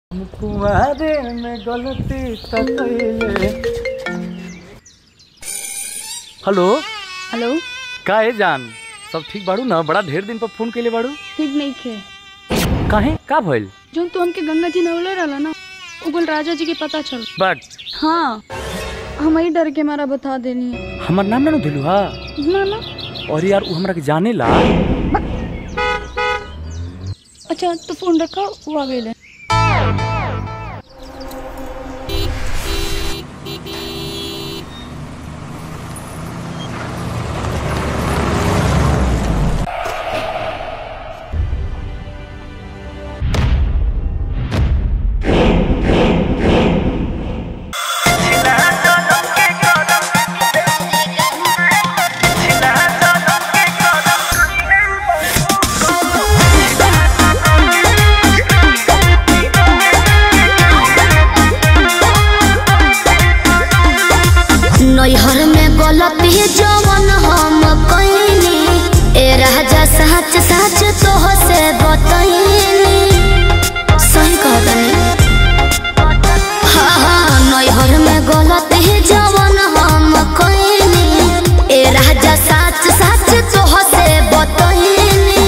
कुमारे में गलती त कइले हेलो हेलो का है जान सब ठीक बाड़ू ना बड़ा ढेर दिन पर फोन कइले बाड़ू ठीक नहीं खे काहे का भइल जो तू हमके गंगा जी नवले रहला ना उगल राजा जी के पता चल बट हाँ हम ही डर के मारा बता देनी है हमर नाम ना दिलू हा ना ना और यार उ हमरा के जाने ला अच्छा तो फोन रखा वो आ गए नैहर में गलती जवन हम कइनी ए राजा सच सच तोह से बतइनी सही कहतनी हाँ हाँ नैहर में गलती जवन हम कइनी ए राजा सच सच तोह से बतइनी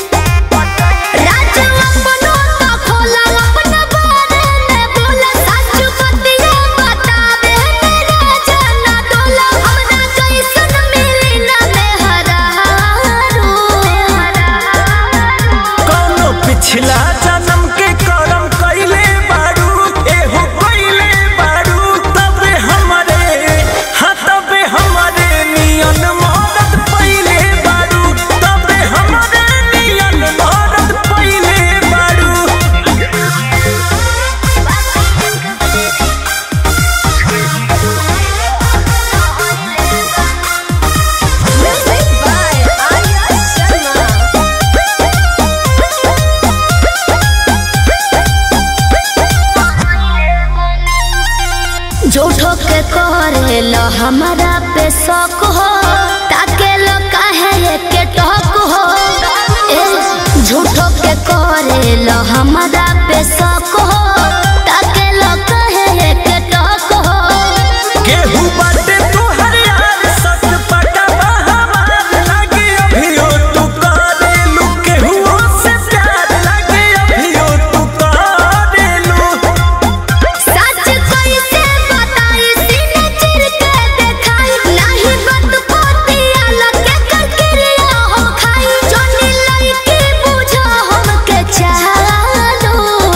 राजा अपनो तो खोला अपना बारे में बोला सच बतिया बतावे मेरा जना डोला हमरा कैसन मिली ना मेहरारू कौनो पिछला जन्म के करम कइले बारू एहो कइले बारू तबे हमरे हाँ तबे हमरे नियन मदद पइले बारू तबे हमरे नियन मदद पइले बारू झूठो के करेला हमरा पे शक हो ताके लो काहे के टक हो ए झूठो के करेला हमरा पे शक हो ताके लो काहे के टक हो केहू बाटे तोहर यार सच पटवा हमार लागे अभियो तू करेलू केहू से प्यार लागे अभियो तू करेलू सच कैसे बताई सीने चिर के देखाई नहीं बत पोतिया लगे ककरिया हो खाई जोनी लड़की बुझो हमके चालो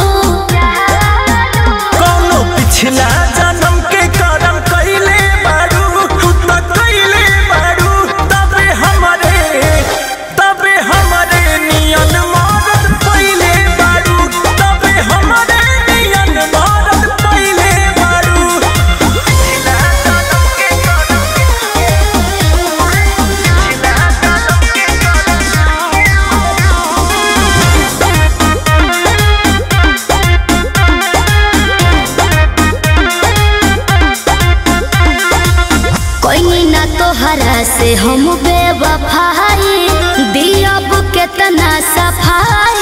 कौनो पिछला जन्म के करम कइले बारू तू त कइले बारू तबे हमरे तबे हमरे नियन मदद पइले बारू तबे हमरे नियन मदद पइले बारू पिछला जन्म के करम कोई ना तोहरा से हम बेवफाई दियब केतना सफाई